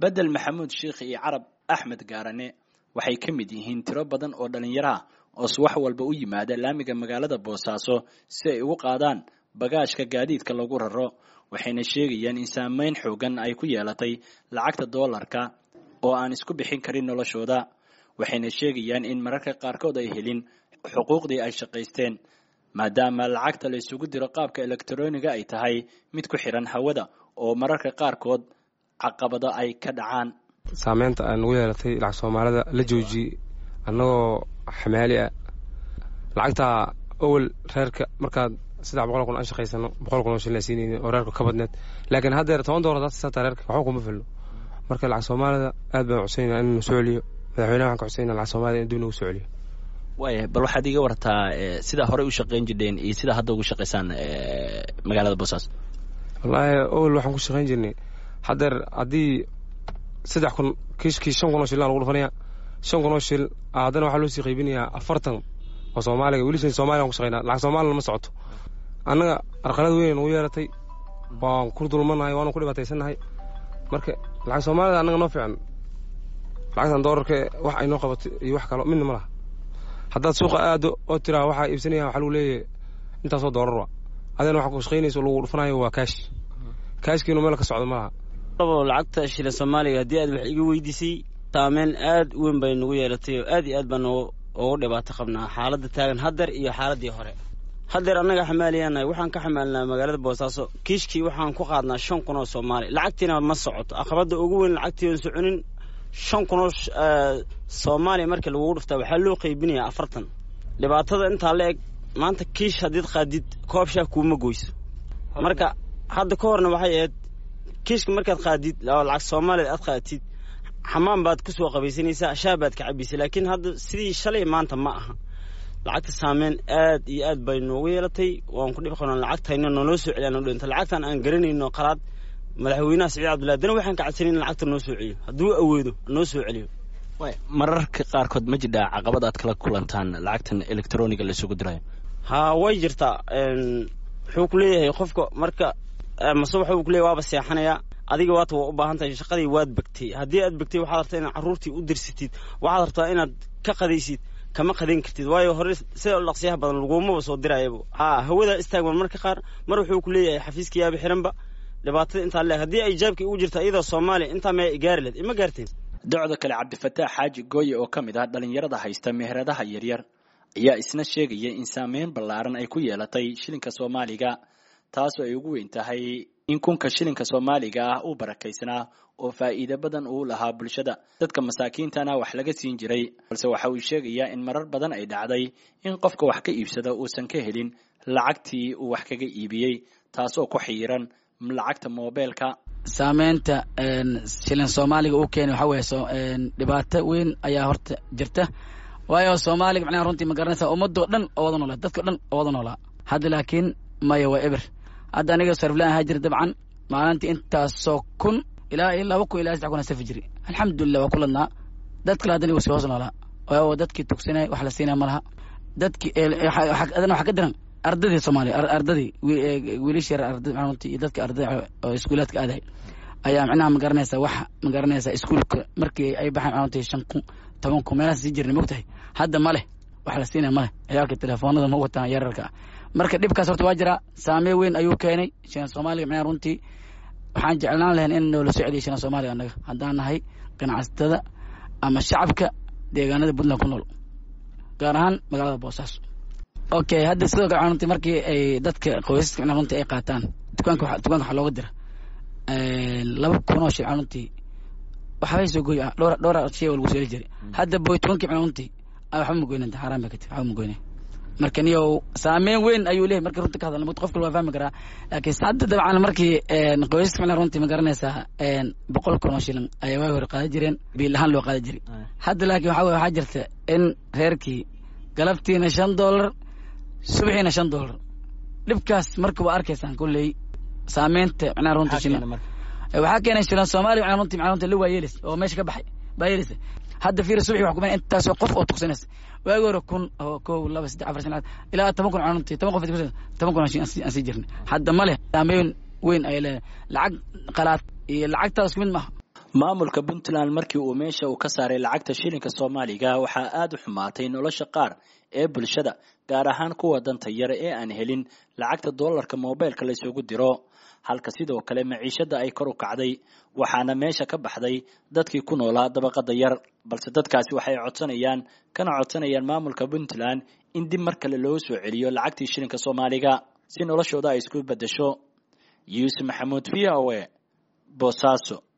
bedel maxamuud sheikh iyo carab axmed gaarane waxay ka mid yihiin tiro badan oo dhallinyaro ah oo subax walba u yimaada laamiga magaalada boosaaso si ay ugu qaadaan bagaashka gaadiidka lagu raro waxayna sheegayaan in saameyn xoogan ay ku yeelatay lacagta doolarka oo aan isku bixin karin noloshooda waxayna sheegayaan in mararka qaarkood ay helin xuquuqdii ay shaqaysteen maadaama lacagta la isugu diro qaabka elektroniga ay tahay mid ku xiran hawada oo mararka qaarkood caqabado ay ka dhacaan saameynta aan ugu yeelatay lacag soomaalida la joojiyey annagoo xamaali ah lacagtaa awel reerka markaad saddex boqol kun aan shaqaysano boqol kun oo shilin siinayni oo reerka ka badneed laakiin haddeer toban doolar hadaad sisataa reerka waxba kuma filno marka lacag soomaalida aad baan codsanayna in nu soo celiyo madaxweynaha waxaan ka codsanayna lacag soomaalida in dib nagu soo celiyo waaya bal waxaad iga wartaa sidaa horey u shaqayn jirdheen iyo sidaa hadda ugu shaqaysaan magaalada boosaaso wallaahi awel waxaan ku shaqayn jirnay haddeer haddii saddex kun kiishkii shan kun oo shilin aa lagu dhufanaya shan kun oo shil haddana waxaa loo sii qaybinayaa afartan oo soomaaliga weli soomaliya an ku shaqaynaa lacag soomaalina ma socoto annaga arqalad weyn nagu yeeratay waan ku dulmanahay waanu ku dhibaataysannahay marka lacag soomaalida annaga noo fiican lacagtan doolarka wax ay noo qabato iyo wax kalo midna ma laha haddaad suuqa aado oo tiraa waxaa iibsanaya waxaa lagu leeyahay intaasoo doolar wa adina waxa ku shaqaynayso lagu dhufanayo waa kaash kaashkiinu meel ka socdo ma laha lacagta shilin soomaaliga haddii aad wax iga weydiisay saameyn aad u weyn bay nagu yeelatay oo aad iyo aad baan ugu dhibaato qabnaa xaaladda taagan haddeer iyo xaaladdii hore haddeer annaga xamaaliyaanahay waxaan ka xamaalinaa magaalada boosaaso kiishkii waxaan ku qaadnaa shan kun oo soomaali lacagtiina ma socoto aqabadda ugu weyn lacagtii oon soconin shan kun oo soomaaliya markii lagugu dhuftaa waxaa loo qaybinayaa afartan dhibaatada intaa la eg maanta kiish haddiid qaadid koob shaah kuuma goyso marka hadda ka horna waxay ahayd kiishka markaad qaadid lacag soomaaliya aad qaatid xamaan baad ku soo qabaysanaysaa shaah baad ka cabaysay laakiin hadda sidii shalay maanta ma aha lacagta saameyn aad iyo aad bay noogu yeelatay waan ku dhib qabnaa lacagtayna naloo soo celiya noo dhinta lacagtan aan garanayno qalaad madaxweynaha siciid cabdullahi dana waxaan ka cadsanin in lacagta noo soo celiyo hadduu awoodo noo soo celiyo mararka qaarkood ma jidhaa caqabad aad kala kulantaan lacagtan electroniga laisugu dirayo haa way jirtaa wuxuu ku leeyahay qofka marka mase waxuu ku leeyahy waaba seexanayaa adiga waata waa u baahan tahay shaqadii waad begtay haddii aad begtay waxaad rabtaa inaad carruurtii u dirsatid waxaad rabtaa inaad ka qadaysid kama qadayn kartid waayo hore sida dhaqsiyaha badan lagumaba soo dirayaba haa hawadaa istaagban marka qaar mar wuxuu ku leeyahay xafiiska yaaba xiranba dhibaatada intaa leeg haddii ay jaabkii ugu jirta iyadoo soomaaliya intaa maya gaari lahed ima gaarteen docda kale cabdifataax xaaji gooye oo ka mid ah dhallinyarada haysta meheradaha yaryar ayaa isna sheegaya in saameyn ballaaran ay ku yeelatay shilinka soomaaliga taasoo ay ugu weyn tahay in kunka shilinka soomaaliga ah uu barakaysnaa oo faa'iido badan uu lahaa bulshada dadka masaakiintana wax laga siin jiray balse waxa uu sheegayaa in marar badan ay dhacday in qofka wax ka iibsada uusan ka helin lacagtii uu wax kaga iibiyey taasoo ku xiiran lacagta moobeelka saameynta shilin soomaaliga uu keenay waxaa weeye dhibaato weyn ayaa horta jirta waayo soomaaliga macnaha runtii ma garanaysaa ummadoo dhan oo wada noolaa dadkao dhan oo wada noolaa hadda laakiin maya waa eber hadda aniga sarflaan ahaa jira dabcan maalintii intaasoo kun ilaa iyo laba kun ilaa saddex kun aan safi jiri alxamdulilah waa ku ladnaa dad kale haddana wasi hoos noolaa waayo dadkii tugsanay wax la siinaya ma laha dadkii adana waxa ka diran ardadii soomaaliya ardadii wiilashii ardada runtii iyo dadka ardada oo iskuulaadka aadahay ayaa macnaha ma garanaysaa wax ma garanaysaa iskuulka markii ay baxaan runtii shan kun toban kun meelahaas sii jirnay mogtahay hadda ma leh wax la siinaya ma leh ciyaalka telefoonada ma wataan yararka ah marka dhibkaas horta waa jiraa saamee weyn ayuu keenay shilan soomaaliga macnaha runtii waxaan jeclaan lahayn in noola soo celiya shilan soomaaliga annaga haddaan nahay ganacsatada ama shacabka deegaanada puntland ku nool gaar ahaan magaalada boosaaso okay hadda sidoo kale runtii markii ay dadka qoysaska macnaha runtii ay qaataan dukaanka dukaanka waxaa looga dira laba kun oo shil runtii waxbay soo gooy dhowr dhowr shay oo lagu soo heli jiray hadda boy tobankii macnaha runtii waxba ma goynanta xaaraan bay ka tahay waxba ma goynay marka niyow saameyn weyn ayuu leeyahy markii runtii ka hadalna mut qof kale waa fahmi karaa laakiin hadda dabcan markii qoysaska macnaha runtii ma garanaysaa boqol kun oo shilin ayaa waagi hore qaadan jireen biil ahaan loo qaadan jiray hadda laakiin waxaa weye waxaa jirta in reerkii galabtiina shan doolar subaxiina shan doolar dhibkaas marka waa arkaysaan kulley saameynta macnaha runtii shilin waxaa keenay shilan soomaaliya macnaha runtii macnaha runtii la waa yeelis oo meesha ka baxay baa yeelisa hadda fiir subaxi wax kuman intaasoo qof oo tuksanaysa waagi hore kun oo kow laba saddex afar shan ilaa toban kun cununtii toban qof toban kun aan sii jirnay hadda ma leh saameyn weyn ayay leedahay lacag qalaad iyo lacagtaas ku mid maaha maamulka puntland markii uu meesha uu ka saaray lacagta shilinka soomaaliga waxaa aada u xumaatay nolosha qaar ee bulshada gaar ahaan kuwa danta yar ee aan helin lacagta doolarka moobeylka la isugu diro halka sidoo kale maciishada ay kor u kacday waxaana meesha ka baxday dadkii ku noolaa dabaqada yar balse dadkaasi waxay codsanayaan kana codsanayaan maamulka puntland in dib mar kale loo soo celiyo lacagtii shilinka soomaaliga si noloshooda ay isku bedesho yuusuf maxamuud v o a boosaaso